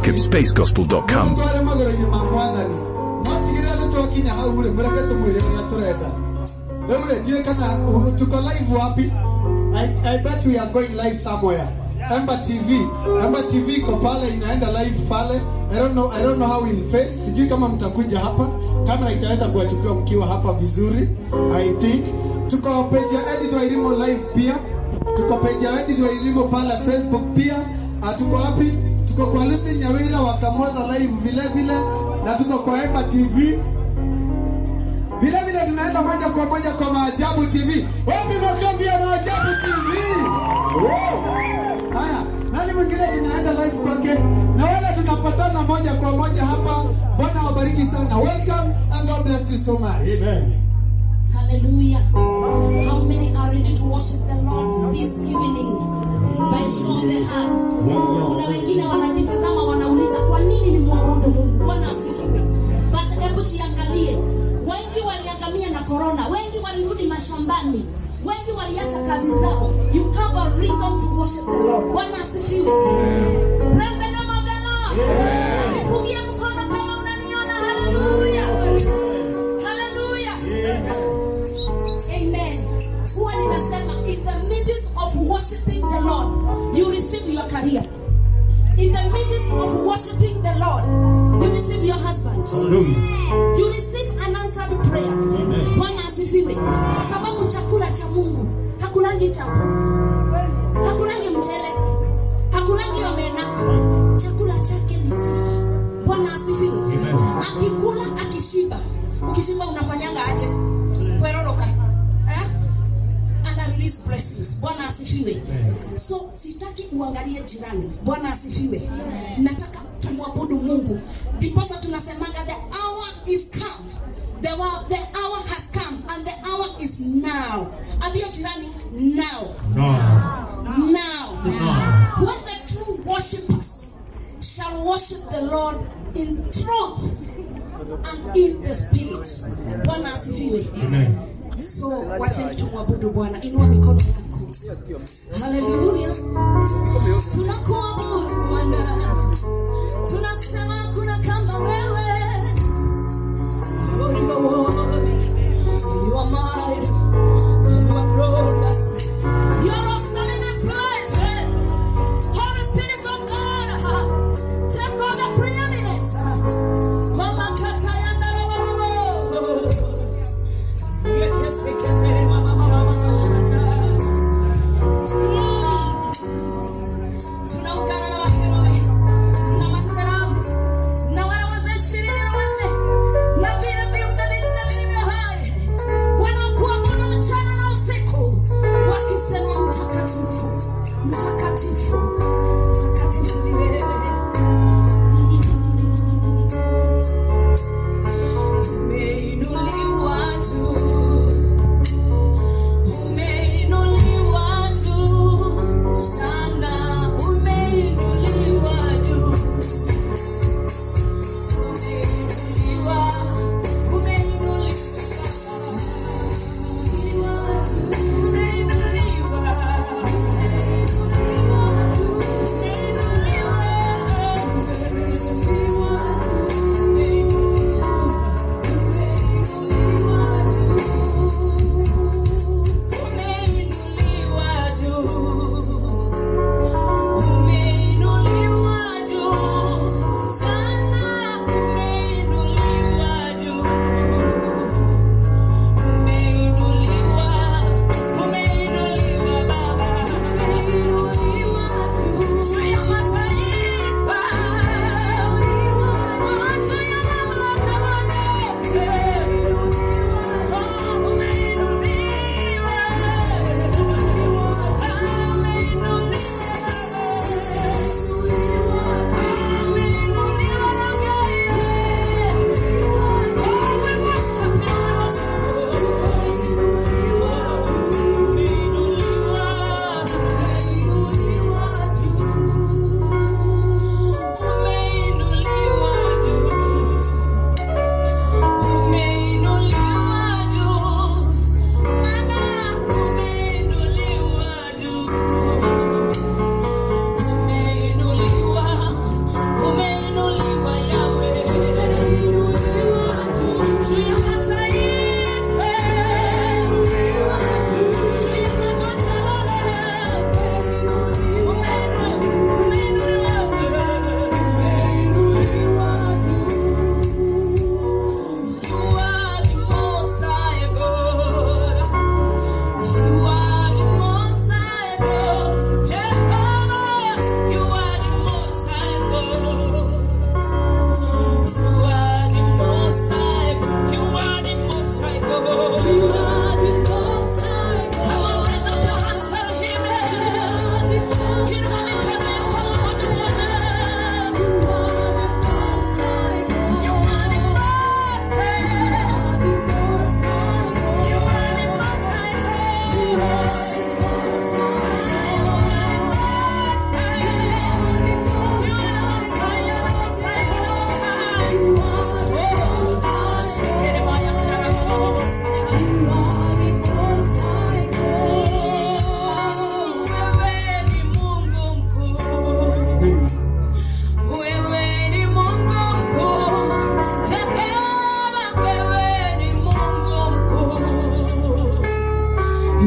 music at spacegospel.com. tware magoro-inĩ ma mwathani no tigĩrĩra nĩ twakinya hau rĩ mũreke tũmwĩre ũrĩa tũrenda rĩu rĩ ndiĩ kana tuko live wapi I, I bet we are going live somewhere Emba TV Emba TV iko pale inaenda live pale I don't know I don't know how we'll face sijui kama mtakuja hapa kamera itaweza kuwachukua mkiwa hapa vizuri I think tuko page ya Edith Wairimo live pia tuko page ya Edith Wairimo pale Facebook pia Ah, tuko wapi tuko kwa Lucy Nyawira wa Kamotha live vile vile na tuko kwa Emba TV vile vile tunaenda moja kwa moja kwa Maajabu TV. Wapi makambi ya Maajabu TV? Wow. Haya, nani mwingine tunaenda live kwake, na wale tunapatana moja kwa moja hapa. Bwana wabariki sana, welcome and God bless you so much. Hallelujah. How many are ready to worship the Lord this evening? By show of the hand. Kuna wengine wanajitazama wanauliza kwa nini ni mwabudu Mungu? Bwana asifiwe. But hebu jiangalie. Wengi waliangamia na corona, wengi walirudi mashambani, wengi waliacha kazi zao. You have a reason to worship the Lord. Bwana asifiwe. Praise the name of the Lord. Nipungie mkono kama unaniona. Hallelujah. Hallelujah. Amen. Huwa ninasema in the midst of worshiping the Lord, you receive your career. In the midst of worshiping the Lord, you receive your husband. You receive an answered prayer. Bwana asifiwe. Sababu chakula cha Mungu hakulangi chapo, hakulangi mchele, hakulangi omena. Chakula chake ni sifa. Bwana asifiwe. Akikula akishiba, ukishiba unafanyanga aje? Kweroroka eh? ana release blessings. Bwana asifiwe. So sitaki uangalie jirani. Bwana asifiwe. Nataka tumwabudu Mungu. Ndiposa tunasemanga the hour is come. The, wa- the hour has come and the hour is now. Ambia jirani now. Now. When the true worshippers shall worship the Lord in truth and in the spirit. Bwana asifiwe. So wacheni tumwabudu Bwana. Inua mikono yako. Haleluya. Tunakuabudu Bwana. Tunasema kuna kama wewe. Lord, you are worthy. You are mighty. You are glorious. You are awesome in this place. Holy Spirit of God. Take all the preeminence. Mama Katayanda Rababo. Tunaungana na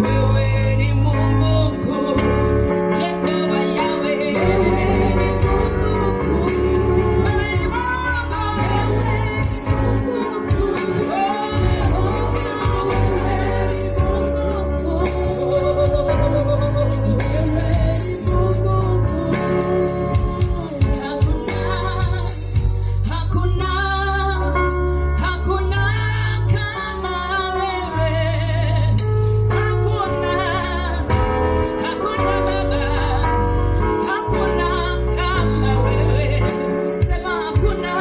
Wewe ni Mungu mkuu, Jehova Yahweh. Wewe ni Mungu mkuu. Wewe ni Hakuna, hakuna kama wewe. Hakuna, hakuna Baba, hakuna kama wewe. Sema hakuna,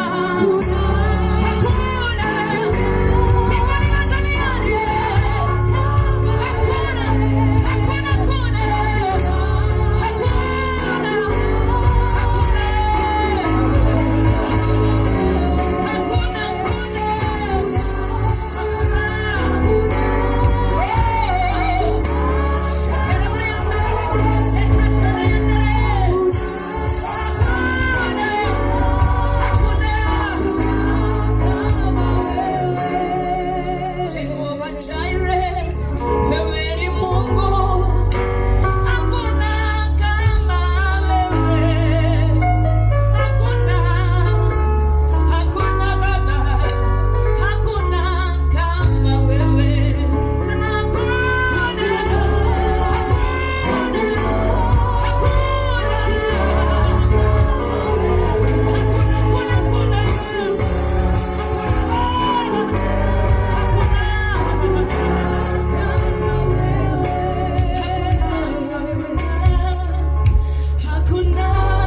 hakuna mbinguni na duniani. Hakuna, hakuna, hakuna, hakuna, hakuna, Jehovah Jireh, wewe ni Mungu, hakuna kama wewe, hakuna Hakuna baba, hakuna kama wewe. Sema hakuna, hakuna, hakuna, hakuna, hakuna, hakuna, hakuna,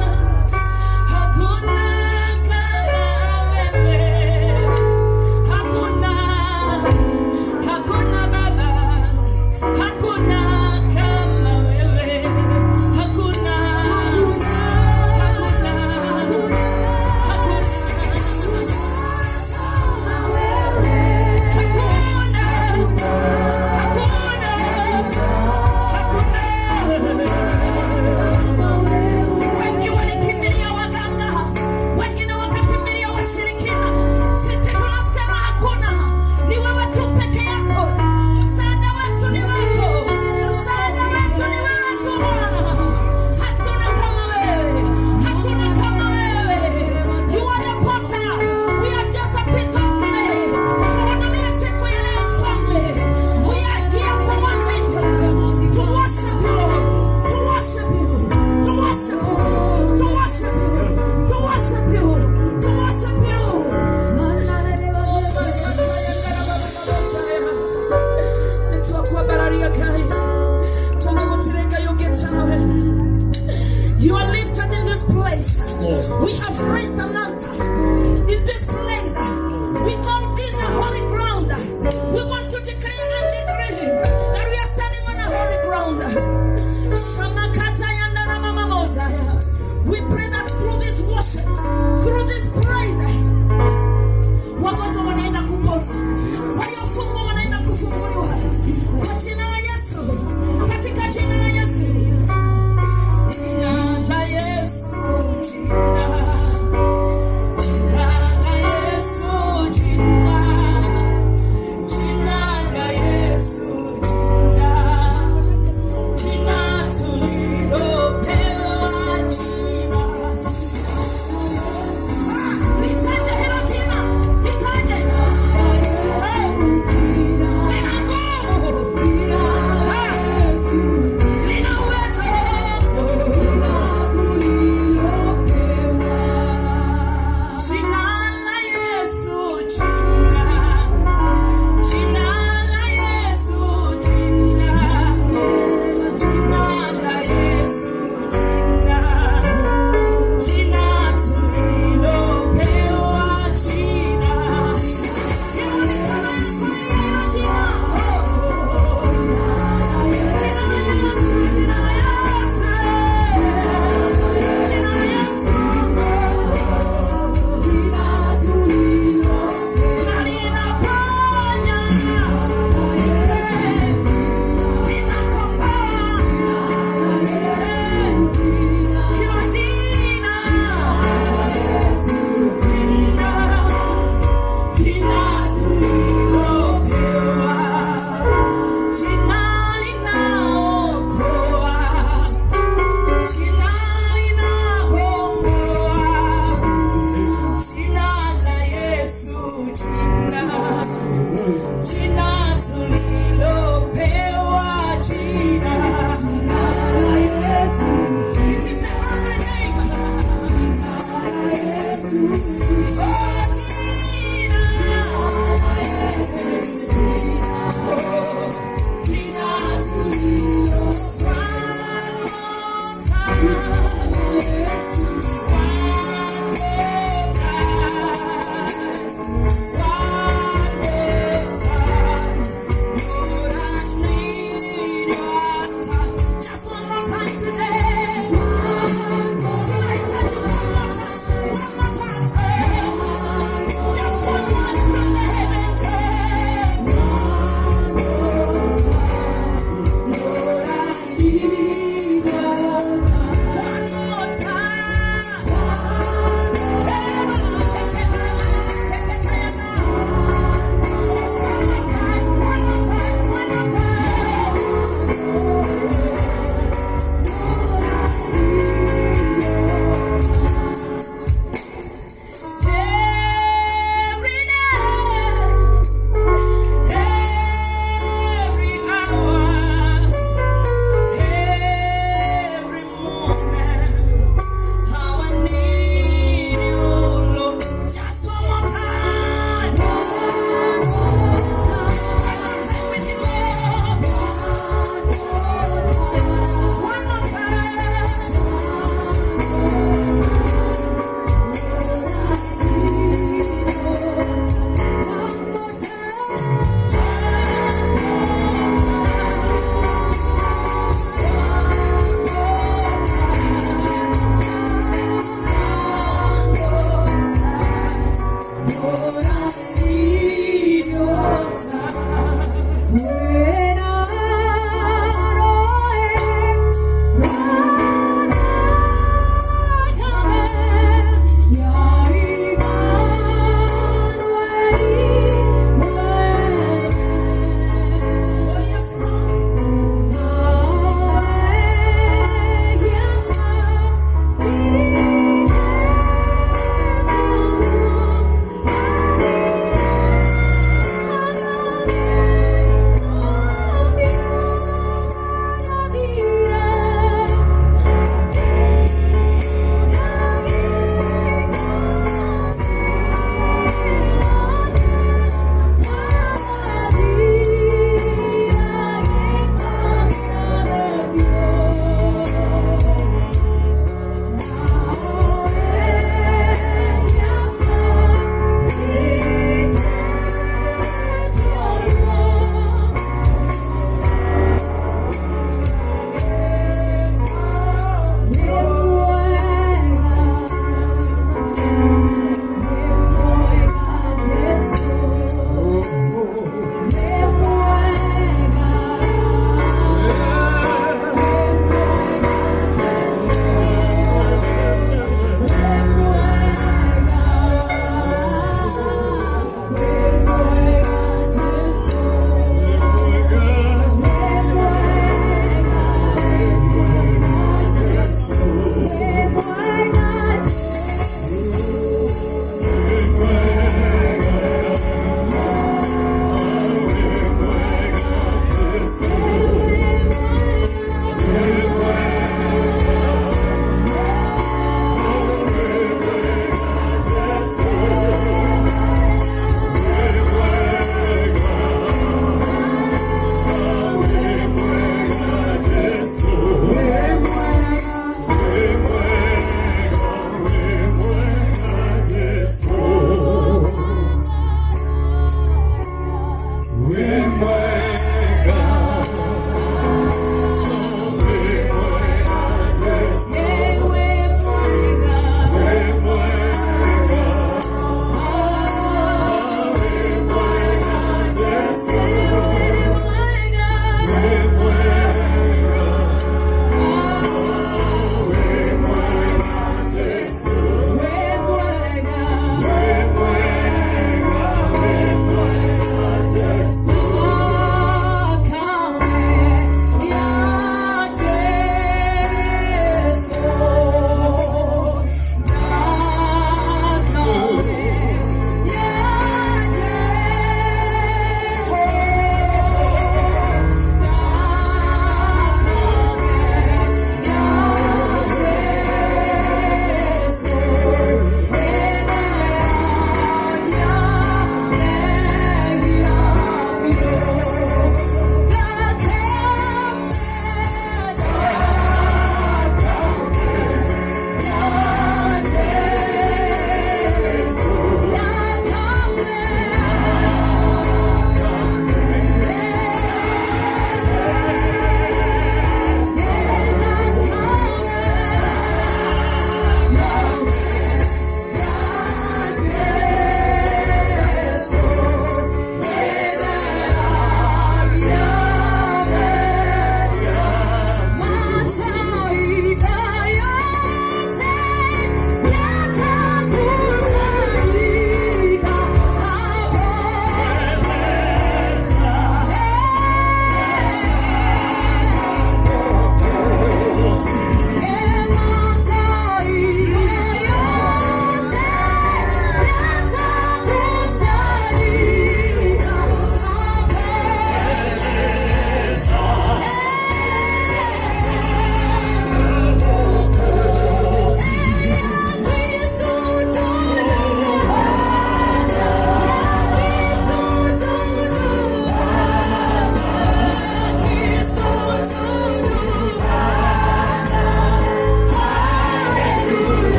hakuna kama wewe. Hakuna, hakuna baba, hakuna kama wewe. Hakuna, hakuna, hakuna, hakuna, hakuna. Wengi walikimbilia waganga, wengine wakakimbilia washirikina. Sisi tunasema hakuna, ni wewe tu peke yako. Msaada wetu ni wako, msaada wetu ni wewe tu Bwana. Hatuna kama wewe, hatuna kama wewe. You are the potter, we are just a piece of clay. Tuhudumie siku ya leo Mfalme. We are here for one mission, to worship you, Lord, to worship you, to worship you, to worship you, to worship you, to worship you. You are lifted in this place. We have raised an altar in this place. We call this a holy ground. We want to declare and decree that we are standing on a holy ground. Shamakata yandana mama mozaya. We pray that through this worship, through this praise, wagonjwa wanaenda kupona, waliofungwa wanaenda kufunguliwa kwa jina la Yesu, katika jina la Yesu. Jina la Yesu, jina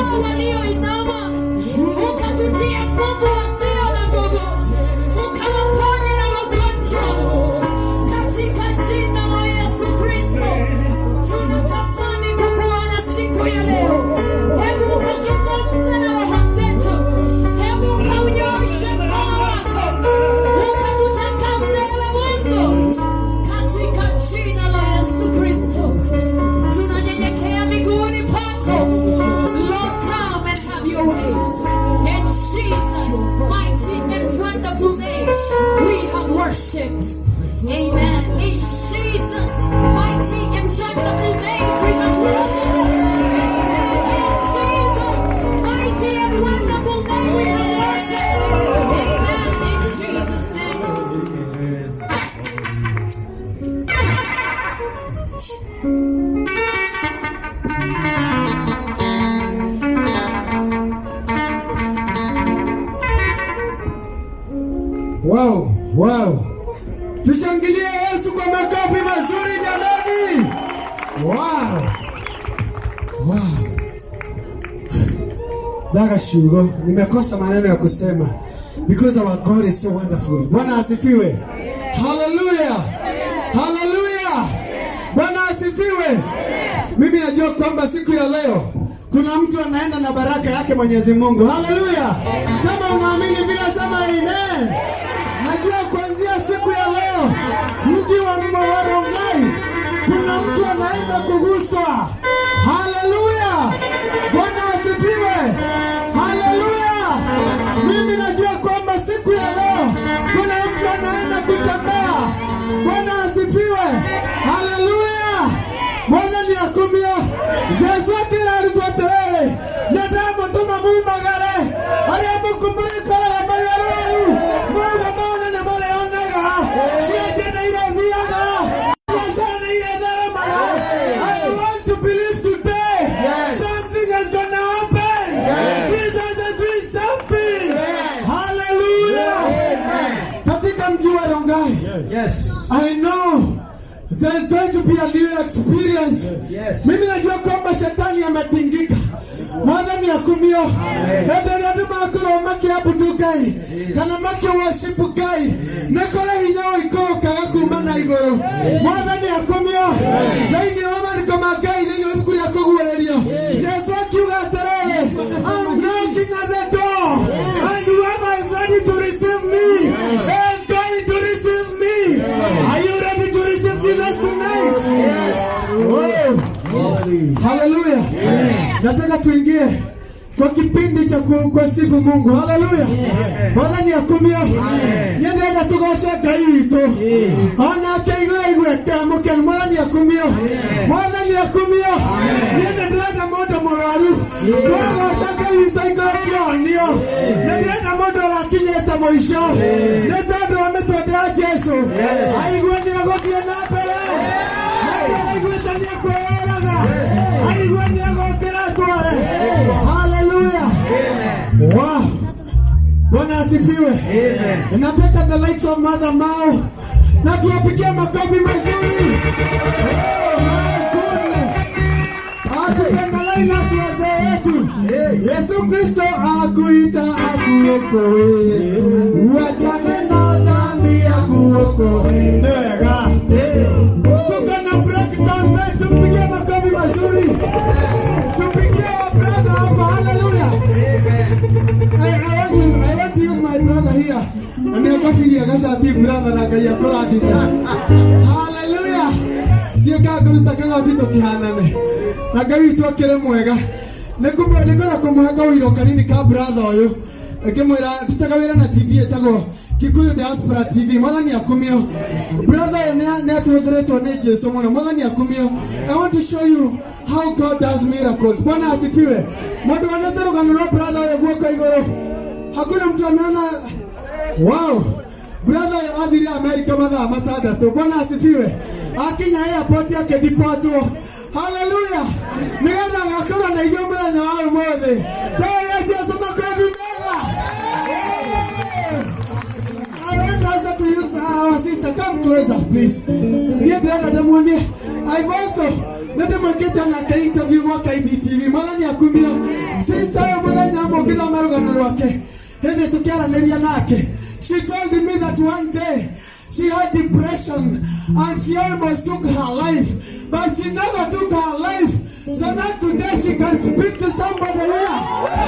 Inua walioinama, ukatutia nguvu wasio na nguvu, ukawaponye na magonjwa katika jina la Yesu Kristo. Tunatamani kukuona siku ya leo. Hebu ukazungumze na roho zetu, hebu ukaunyooshe mkono wako, ukatutakase ewe Mungu, katika jina la Yesu Kristo. Tunanyenyekea miguuni pako. Lord, come and have your way. In Jesus' mighty and wonderful name, we have worshipped. Amen. In Jesus' mighty and wonderful name, we have worshipped. In Jesus' mighty and wonderful name, we have worshipped. Amen. In Jesus' name. Wow, wow. Tushangilie Yesu kwa makofi mazuri jamani. Wow. Wow. Daga shugo, nimekosa maneno ya kusema because our God is so wonderful. Bwana asifiwe. Hallelujah. Hallelujah. Bwana asifiwe. Mimi najua kwamba siku ya leo kuna mtu anaenda na baraka yake Mwenyezi Mungu. Haleluya! Kama unaamini vile, sema amen. Najua kuanzia siku ya leo mji wa Mwarongai kuna mtu anaenda kuguswa. Haleluya! Bwana asifiwe. Haleluya! Mimi najua kwamba siku ya leo kuna mtu anaenda kutembea. Bwana asifiwe. Haleluya! Mwathani akumia Jesu atira arutwo atĩrĩrĩ nĩndamũtũma mumagare arĩa mũkũmũrĩkaraga marĩ arwaru mothe mothe nĩ mũrĩonaga cienje nĩ irethiaga biacara nĩ iretheremaga I want to believe today something is gonna happen Jesus is doing something hallelujah katika mji wa Rongai Yes. I know there's going to be a new experience. Yes. Mimi najua kwamba shetani ametingika. Mwathani akumio hĩndĩ ĩrĩa andũ makorwo makĩabudu ngai kana makĩworship ngai nĩ kũrĩ hinya ũikũrũkaga kuma na igũrũ mwathani akumio thĩinĩ wa mariko ma ngai thĩinĩ wa ibuku rĩa kũguũrĩrio jesu akiuga atĩrĩrĩ I'm knocking at the door and whoever is ready to receive me is going to receive me are you ready to receive Jesus tonight yes Haleluya. Nataka tuingie kwa kipindi cha ku- kusifu Mungu. Haleluya. Mwathani akumio. Nyendega tugoce Ngai witũ. Onake igũrũ igwete mũkenu. Mwathani akumio. Mwathani akumio. Niĩ nĩ ndĩrenda mũndũ mũrwaru. Twagoca Ngai witũ igũrũ kĩonio. Nĩ ndĩrenda mũndũ ũrakinyĩte mũico. Nĩ tondũ wa mĩtwende ya Jesũ. Aigue nĩ agũthiĩ na mbere. Mũndũ araiguĩte nĩ ekwĩyũraga. Aigue nĩ agũkĩra tware. Haleluya. Wow. Bwana asifiwe. Amen. Nataka the lights of Mother Mao na tuwapigie makofi mazuri. Oh, my goodness. Ah, tukiangalia nasi wazee wetu. Yesu Kristo akuita akuokoe. Uachane na dhambi akuokoe. Nega. Tuko na breakdown wetu, tupigie makofi mazuri. Tupigie wa brother hapa. Hallelujah. I, I, want to, I want to use my brother here. Nĩngũbiria gacati brother na Ngai akũrathime. Hallelujah. Thiĩ ka ngũruta kagoti tũkĩhanane. Na Ngai witũ akĩrĩ mwega. Nĩngũmwe- Nĩngwenda kũmũhe kawĩiro kanini ka brother ũyũ ngĩmwĩra ndutaga wĩra na tv ĩtagwo kikuyu diaspora tv mwathani akumio brother ũyũ nĩ- nĩ atũhũthĩrĩtwo nĩ jesu mũno mwathani akumio i want to show you how god does miracles bwana asifiwe mũndũ wonete rũgano rwa brother ũyũ guoko igũrũ hakuna mtu ameona wow brother ũyũ athire amerika mathaa matandatũ bwana asifiwe akinya airport akĩdipotwo haleluya nĩgetha agakorwo na ithuĩ mũthenya wa ũmũthĩ tũĩre jesu makofi mega I want also to use our sister. Come closer, please. Niĩ ndĩrenda ndĩmuonie. I've also nende mwekete nake interview gwaka IGTV mwathani akumio sister ũyũ mũthenya ũmwe ngĩthoma rũgano rwake hĩndĩ tũkĩaranĩria nake she told me that one day she had depression and she almost took her life but she never took her life so that today she can speak to somebody here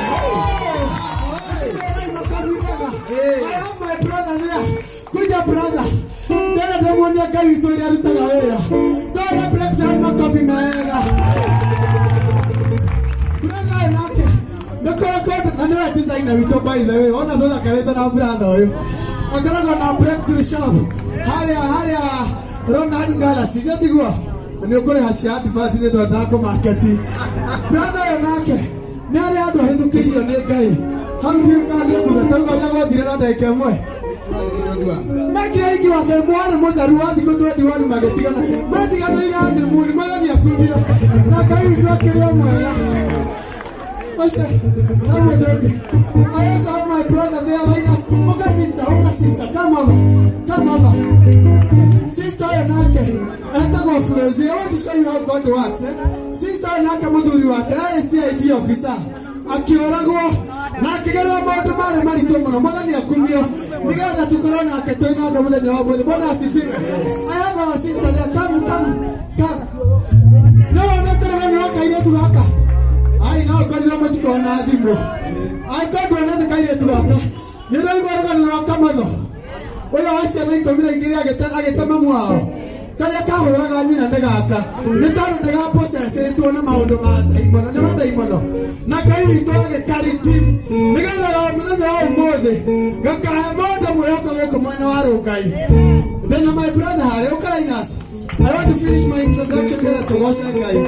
I have my brother there. Kuja brother. Tena ndamwonia Ngai witũ ũrĩa arutaga wĩra. Tore breakdown makobi mega. Brother ũyũ nake nĩkoragwo na nĩwe designer witũ by the way. Ona tũthakarĩte na brother ũyũ. Akoragwo na breakthrough shop. Harĩa harĩa Ronald Galaxy. Nĩtiguo? Nĩ ũkũrĩha cia advance nĩ tondũ ndakũmaketi. Brother ũyũ nake nĩ arĩa andũ ahĩtũkĩirio nĩ Ngai. Hau ndiũĩ kana nĩ kuga tauga ũrĩa gwathire na ndagĩka ĩmwe mekire iki wake mwana mũtheru wa thikũ twendi wani magĩtigana matiganĩire hanimuni mwathani akumio na ngai witũ akĩrĩ o mwega Pastor, come on, dog. I also have my brother there, Linus. Oka sister, oka sister, come over, come over. Sister oyo nake etagwo Flozi. I want to show you how God works. Eh? Sister oyo nake mũthuri wake arĩ CID officer akĩũragwo na akĩgerera maũndũ marĩ maritũ mũno mwathani akumio nĩgetha tũkorwo nake tũinanga mũthenya wa ũmũthĩ bwana asifiwe I have our sister there come come come no wonete rĩmwe nĩ wa kairĩtu gaka ai no ũkorirwo mũtikona thimũ ai tondũ wonete kairĩtu gaka nĩ rũigua rũgano rwa kamatho ũrĩa wa ciana ikũmi na igĩrĩ agĩte- agĩte mamu wao karĩa kahũraga nyina nĩ gaka nĩ tondũ nĩ gapocecĩtwo na maũndũ ma ndaimono nĩ mandaimono na ngai witũ agĩkaritim nĩgetha o mũthenya wa ũmũthĩ gakahe mũndũ mwĩhoko gũkũ mwena wa rũngai ndĩna my brother harĩ ũkarainas I want to finish my introduction nĩgetha tũgoce ngai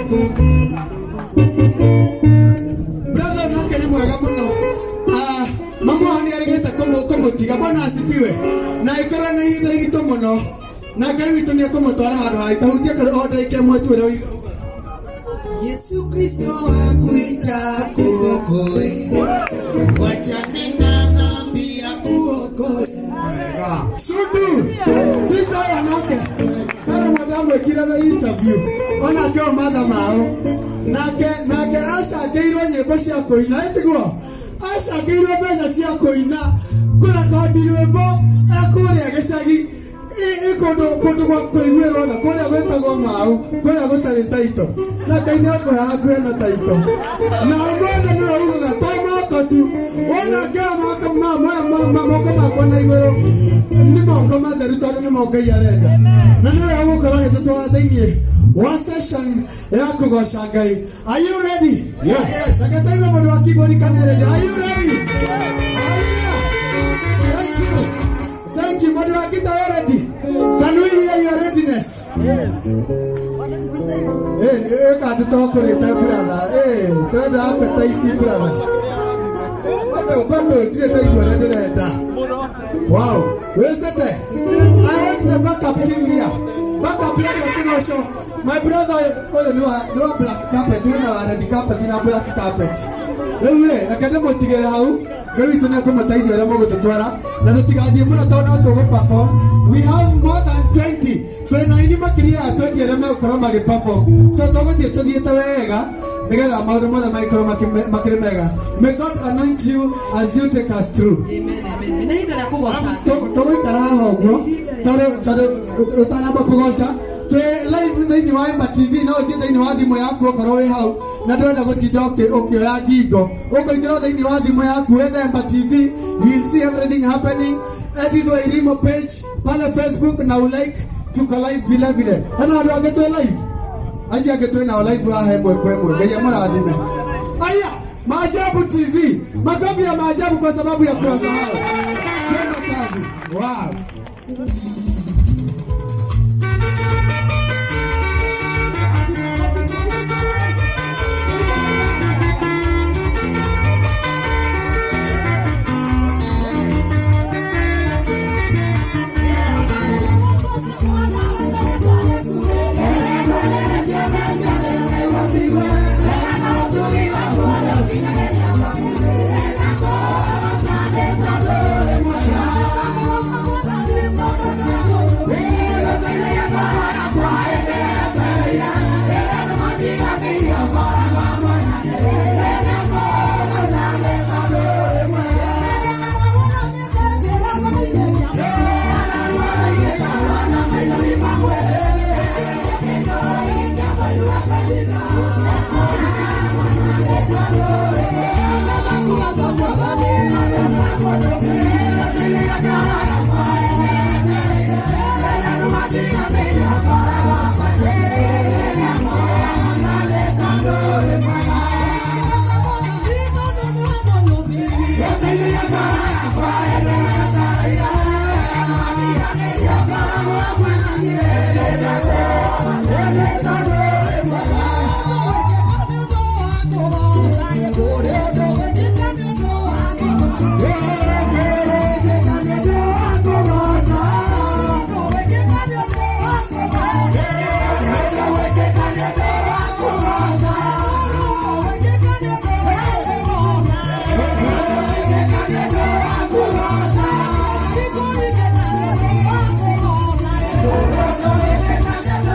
brother nake nĩ mwega mũno Ah, mamu wao nĩ arĩgĩte kũmũ- kũmũtiga bwana asifiwe na ĩkorwo nĩ ithe igitũ mũno na ngai witũ nĩ ekũmũtwara handũ hagĩtahutia korwo o ndagĩka ĩmwe tu ũrĩa ũiga- Yesu Kristo akuita kuokoe, wachane na dhambi ya kuokoe. Sudu, sister ya nake ara madamu ekire na interview ona kio matha mao nake nake acangĩirwo nyĩmbo cia kũina ĩtiguo acangĩirwo mbeca cia kũina kũrekondi rwĩmbo ekũrĩa gĩcagi ĩ- ĩ kũndũ kũndũ gwa kũiguĩrwo tha kũrĩa gwĩtagwo mau kũrĩa gũtarĩ taito na ngai nĩ akũhe hakuhĩ na taito na ũmũthĩ nĩwe ugaga to moko tu wona ngea moko ma- ma- ma- ma- moko makwa na igũrũ nĩ moko matheru tondũ nĩ mo ngai arenda na nĩwe ũgũkorwo agĩtũtwara thĩiniĩ wa session ya kũgoca ngai are you ready yes akataigua mũndũ wa keyboard kana ready are you ready Hallelujah. thank you thank you mũndũ wa guitar you ready can we hear your readiness Eh, kandi tokũrĩte brother Eh, tũrenda appetite brother bado bado ndire taigua ũrĩa ndĩrenda wow wĩcete i want the backup team here backup yake kĩgoco my brother ũyũ nĩ wa- nĩ wa black carpet hena wa red carpet na black carpet rĩu rĩ reke ndĩmũtigĩre hau ngai witũ nĩ ekũmũteithia ũrĩa mũgũtũtwara na tũtigathiĩ mũno tondũ no tũgũ-perform. we have more than 20 twĩna aini makĩria ya 20 arĩa megũkorwo magĩ-perform. so tũgũthiĩ tũthiĩte wega nĩgetha maũndũ mothe magĩkorwo makĩ- makĩrĩ mega may god anoint you as you take us through Amen, amen. Nĩ ihinda rĩa kũgoca Ngai. tũgũikara haha ũguo tondũ tondũ ũtanamba kũgoca twĩ live thĩinĩ wa Emba TV no ũthiĩ thĩinĩ wa thimũ yaku okorwo wĩ hau na ndũrenda gũtinda ũkĩ- ũkĩoya ngingo ũkũingĩra thĩinĩ wa thimũ yaku wetha Emba TV you will see everything happening edithwa irimo page pale Facebook na ulike tuko live vile vile hena andũ angĩ twĩ live acio angĩ twĩ nao live haha ĩmwe kwa ĩmwe ngai amũrathime aya maajabu TV makofi ya maajabu kwa sababu ya kuwasahau twende kazi wow Thank you. Thank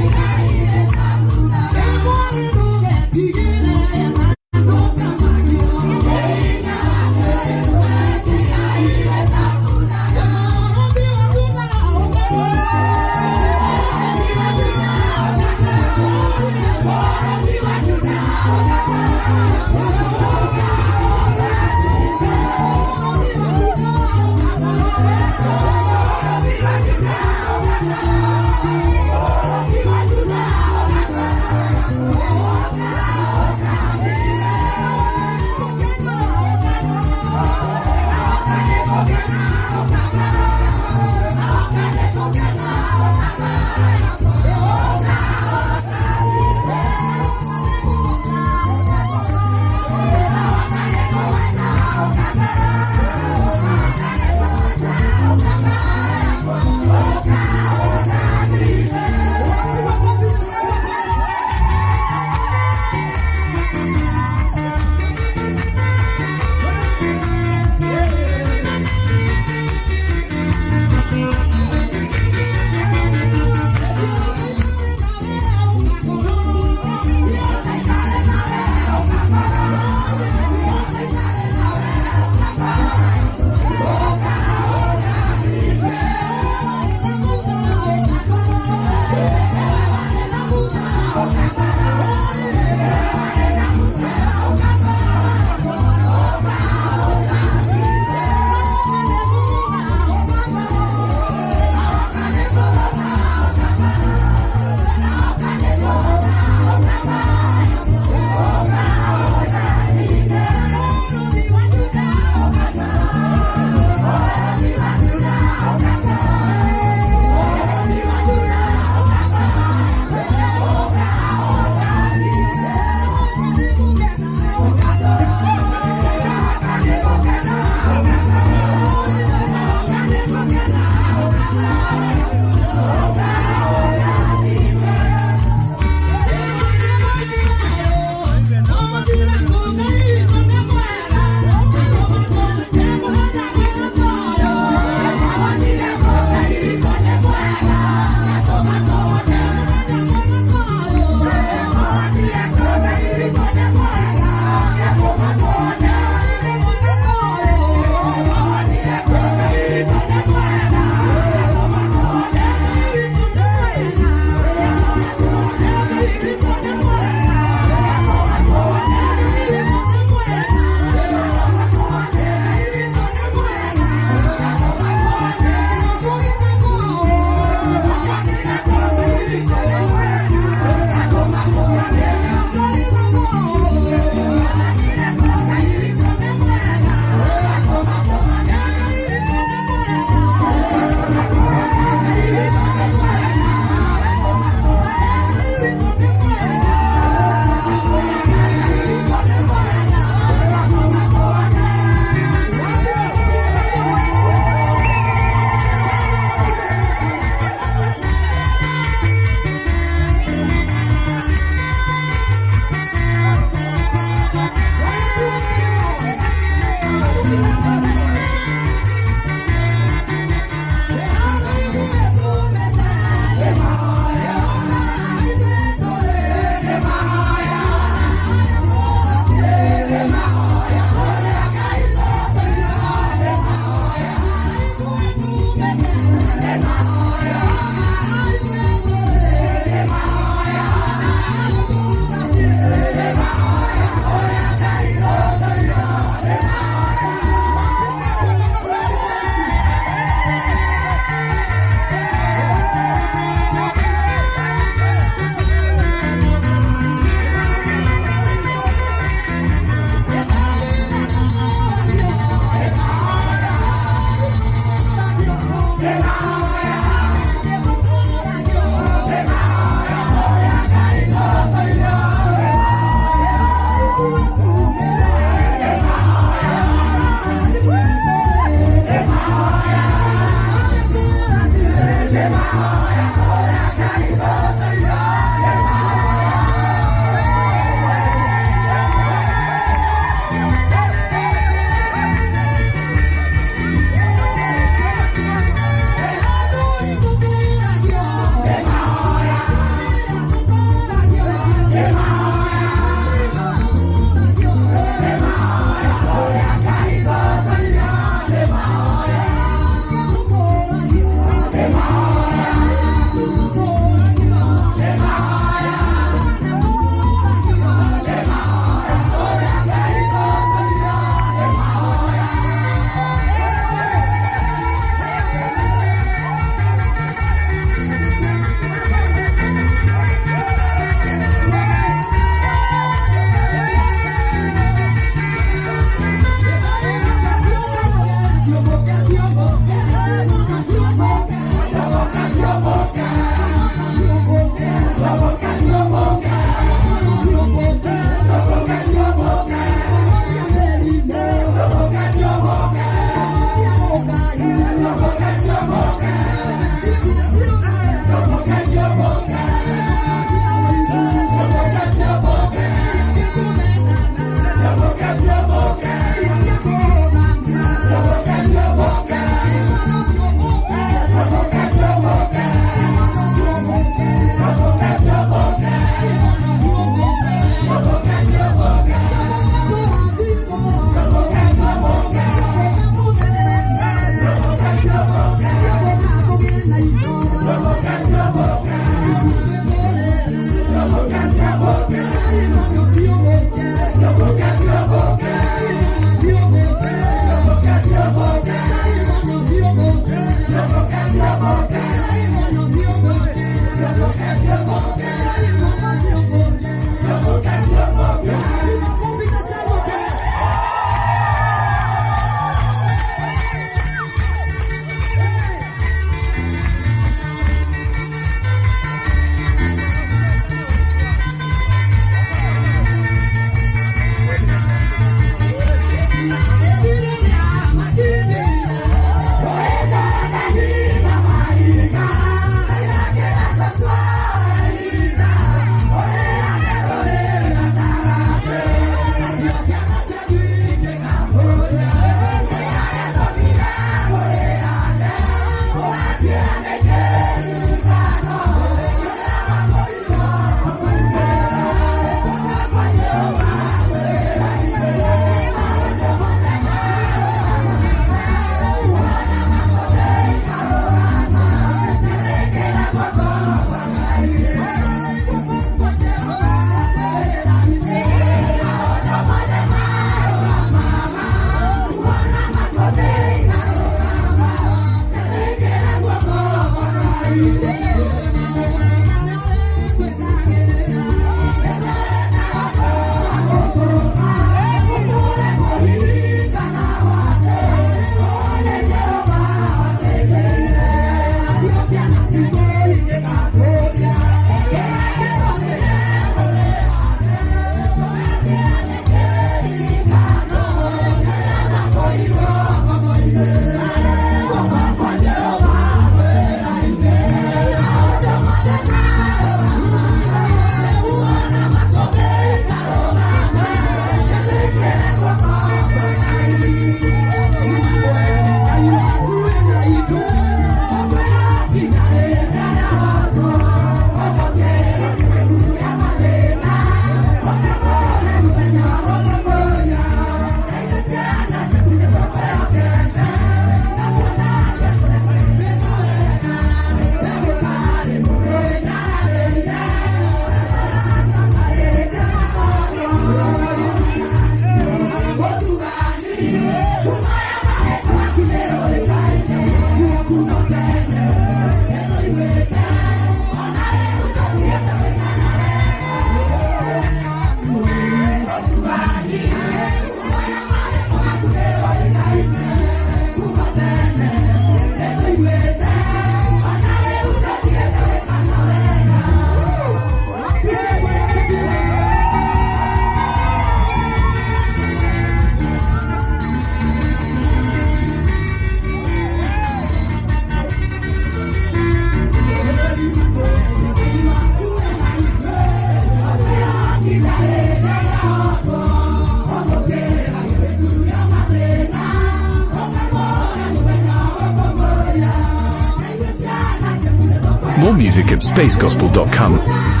More music at spacegospel.com.